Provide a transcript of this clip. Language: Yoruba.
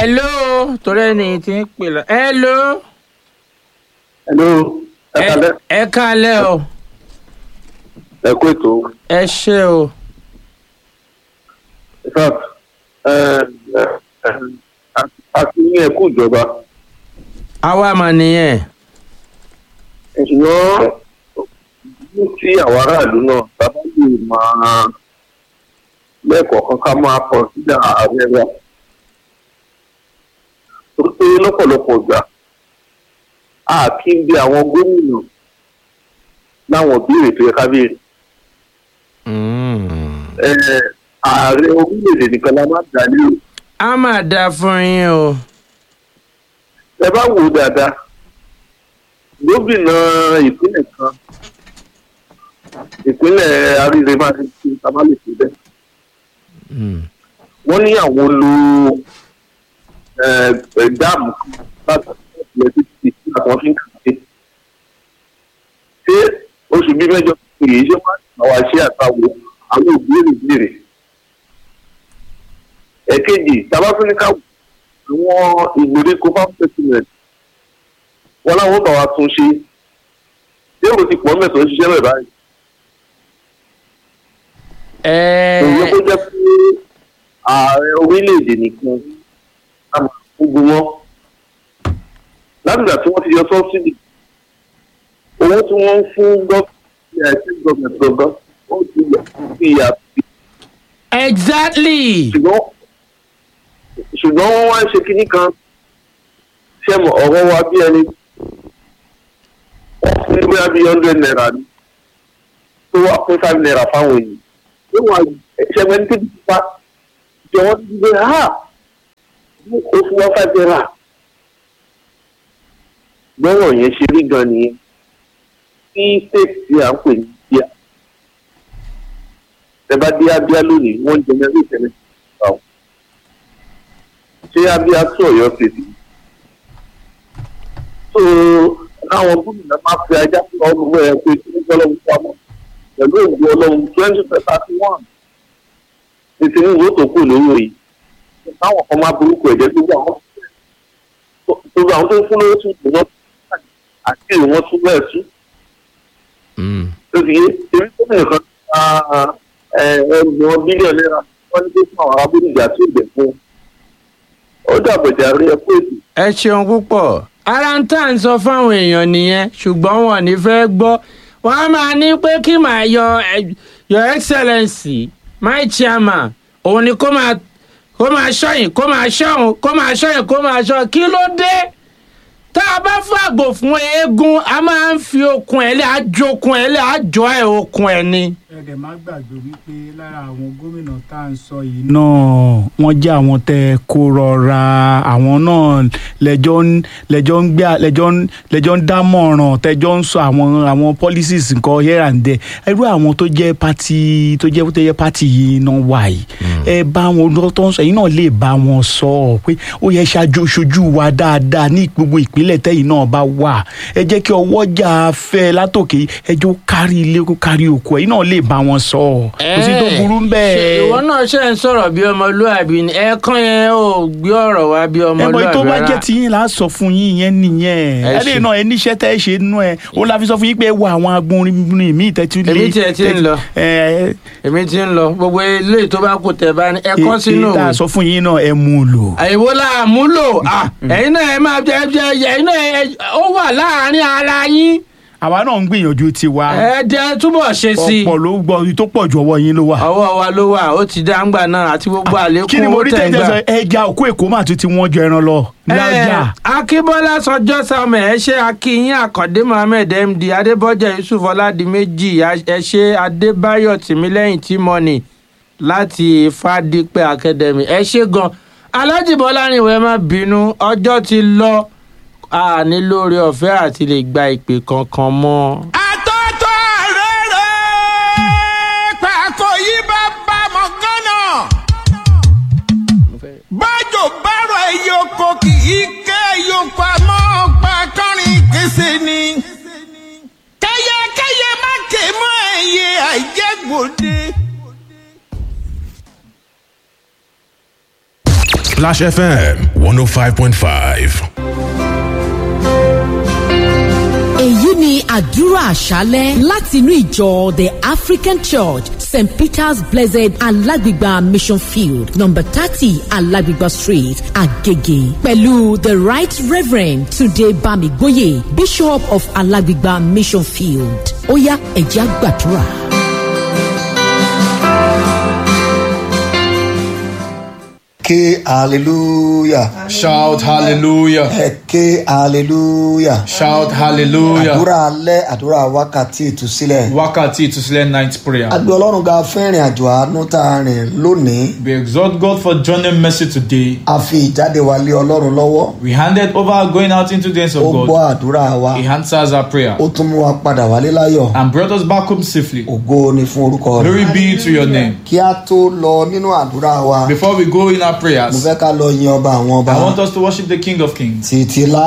hello torí ẹni tí ń pè lọ hello Hello, ẹ ẹ kalẹ́, ẹ kálẹ̀ o ẹ kú ètò. ẹ ṣé o In fact, ẹ ẹ a ti ní ẹkú ìjọba. àwa mà nìyẹn Ṣùgbọ́n ní tí àwọn aráàlú náà sábà lè máa lẹ́ẹ̀kọ̀ọ̀kan ká máa kọ sílẹ̀ ààrẹ wa. Torí pé lọ́pọ̀lọpọ̀ ìgbà a kì í bí àwọn gómìnà láwọn ìbéèrè tó yẹ ká béèrè. Mm. Ẹ, Ààrẹ orílẹ̀-èdè nìkan la máa dà lérò. a máa dáa fún yín o ẹ bá wò ó dáadáa gómìnà ìpínlẹ̀ kan ìpínlẹ̀ àríre máa ń fi tamale sí bẹ́ẹ̀ Mm. wọ́n ní àwọn lo ẹ, ẹ, dáàmù kan láti ilẹ̀ títí tí àwọn fi ń kàwé ṣé oṣù bíi mẹ́jọ èyí ṣé wọ́n àwọn àṣẹ àtàwọ̀ àwọn òbíèrè ìbéèrè ẹ̀kejì tabatúnika àwọn ìgbèríko farm settlement wọn láwọn bá wa tún ṣe ṣé èrò ti pọ̀ mẹ́sàn-án ṣiṣẹ́ rẹ̀ báyìí ẹ òye kó jẹ́ pé ààrẹ orílẹ̀-èdè nìkan á máa gbogbo wọn látìgbà tí wọ́n ti yọ sọ́sídì owó tí wọ́n ń fún gọ́ọ̀mẹ̀ntì àìsí gọ́ọ̀mẹ̀ntì gangan ó ti yà sí ìyàtọ̀ exactly ṣùgbọ́n ṣùgbọ́n wọ́n wá ń ṣe kinní kan ṣẹ́mu ọ̀rọ̀ wa bí ẹni wọ́n fún ní bóyá bíi hundred naira ni tó wà fún five naira fáwọn èèyàn tó wà ṣẹ́mu ẹni tó ti pa jọ wọ́n ti gbé ha ó fún wọn five naira gbọ́rọ̀ yẹn ṣe rí gan nìyẹn tí state tí à ń pè ní bíà ẹ bá dé abíá lónìí wọ́n ń jẹ mẹ́rin ìtẹ́lẹ̀ báwọn ṣé abíá tó ọ̀yọ́ tètè so àwọn gómìnà máa fi ajá fún ọdún ẹ pé kí wọ́n lọ́wọ́ pamọ́ pẹ̀lú òògùn ọlọ́run twenty thirty one ní tinubu tó kù lórí òye táwọn kan máa burúkú ẹ̀jẹ̀ tó gbà wọ́n gbogbo àwọn tó ń fún lówó tún wọ́n àti èrè wọn tún bẹ́ẹ̀ tún Mm. tó fi yé èmi tó bẹ̀rẹ̀ kan ẹgbẹ̀rún bílíọ̀nù náírà wọ́n ní pé fún àwọn abúlé-ìjà tó gbẹ̀ fún un. ó dàbọ̀jà rí ẹkú ètò. ẹ ṣeun púpọ̀ ara ń tà ń sọ fáwọn èèyàn nìyẹn ṣùgbọ́n wọn ò ní fẹ́ gbọ́ wọn á máa ní pé kí màá yọ ẹ- your excellency my chairman òun ni kó máa kó máa ṣọ́yìn kó máa ṣọ́hún kó máa ṣọ́yìn kó máa ṣọ́ kí ló dé tá a bá fàgbò fún eégún a máa ń fi okun ẹ̀ lé àjokun ẹ̀ lé àjọ ẹ̀ okun ẹ̀ ni. ẹ̀ẹ́dẹ̀ má gbàgbé wípé lára àwọn gómìnà tá à ń sọ yìí náà wọ́n jẹ́ àwọn tẹ́ ẹ kó rọra àwọn náà lẹ́jọ́ ń lẹ́jọ́ ń gbé lẹ́jọ́ ń lẹ́jọ́ ń dámọ̀ràn tẹ́jọ́ ń sọ àwọn àwọn policies nǹkan here and there irú àwọn tó jẹ́ party tó jẹ́ tó jẹ́ party yìí náà wà yìí ẹ bá wọn lọ tó ń sọ yìí náà lè bá wọn sọ ọ pé ó yẹ ṣáájú ṣojú wa dáadáa ní gbogbo ìpínlẹ̀ tẹ́yìn náà bá wà ẹ jẹ́ kí ọwọ́jà fẹ́ látòkè ẹjọ́ kárí ilé kó kárí oko ẹ̀yin náà lè bá wọn sọ kò sí tó burú ń ṣe bẹ́ẹ̀. ìwọ náà ṣe ń sọ̀rọ̀ bí ọmọlúàbí ni ẹ̀ẹ̀kan yẹn ò gbé ọ̀rọ̀ wá bí ẹ̀bọ̀ ọmọlúàbí tó bá rárá. jẹ́ tiyín là á sọ fún yín yẹn nìyẹn Ẹ ẹ ṣe. lè náà ẹ níṣẹ́ tẹ́ ẹ ṣe nínú ẹ òun la fi sọ fún yín pé ẹ wo àwọn agbórin míì tẹ́tí lé Èmi tiẹ̀ ti ń lọ. ẹ èmi ti ń lọ gbogbo ilé tó bá kù tẹ̀ bá ní ẹ̀kọ́ sínú ẹ tá a òwe. sọ fún yín náà ẹ mú un lò. àyẹ̀wò la múlò ah, ẹ̀yin náà ẹ máa jẹ jẹ ẹ̀yin náà ẹ- ó wà láàárín ara yín àwa náà ń gbìyànjú tiwa ẹ jẹ́ túbọ̀ ṣe sí i ọ̀pọ̀ ló gbọ́ tó pọ̀ ju ọwọ́ yín ló wà. ọwọ́ wa ló wà ó ti dá ńgbà náà àti gbogbo àlékún kí ni mo owó rí tẹ̀ ń tẹ́jọ́ gbà. sọ ẹja òkú èkó mà tún ti wọ́n ju ẹran lọ lájà. Eh, akínbọ́lá sọjọ́ sàmẹ̀ ẹ ṣe akínyìn àkàndé mohammed md adébọ́jà yusuf ọládìméjì ẹ ṣe adébáyọ̀ tìmílẹ́yìn tímọ́nì láti fàdípẹ́ academy ẹ ṣe gan alájìbọ́lá rìnwó ẹ má bínú ọjọ́ ti lọ a ní lórí ọ̀fẹ́ àti lè gba ìpè kankan mọ́. àtọ́tọ́ rere pàkó yí bá bá mọ̀ gánà. bájò bárò ẹyọ oko kì í ké ẹyọ pamọ́ pa kọrin kése ni. kẹyẹkẹyẹ má ké mọ́ ẹyẹ àìjẹgbòde. Splash FM 105.5. èyí ni àdúrà àṣálẹ́ láti inú ìjọ the african church st peter's blessed alágbègbà mission field number thirty alágbègbà street agege pẹ̀lú the right reverend tunde bamigboye bishop of alágbègbà mission field ó yá ẹ̀jẹ̀ àgbàdúrà. ké hallelujah Shout hallelujah. ẹ ké hallelujah Shout hallelujah. àdúrà alẹ́ àdúrà wákàtí ìtúsílẹ̀ Wákàtí ìtúsílẹ̀ night prayer. a gbé ọlọ́run ga fún ìrìn àjò àánú tá a rìn lónìí We exalt God for joining mercy today. a fi ìjáde wa lé ọlọ́run lọ́wọ́ We handed over our going out into the hands of ó gbọ́ God. àdúrà wa He answers our prayer ó tún mú wa padà wálé láyọ̀ and brought us back home safely. ògo ni fún orúkọ rẹ̀ Glory be to your name. kí a tó lọ nínú àdúrà wa Before we go in our mo prayers, fẹ́ ká lọ yin ọba àwọn ọba I want us to worship the King of Kings. títí lá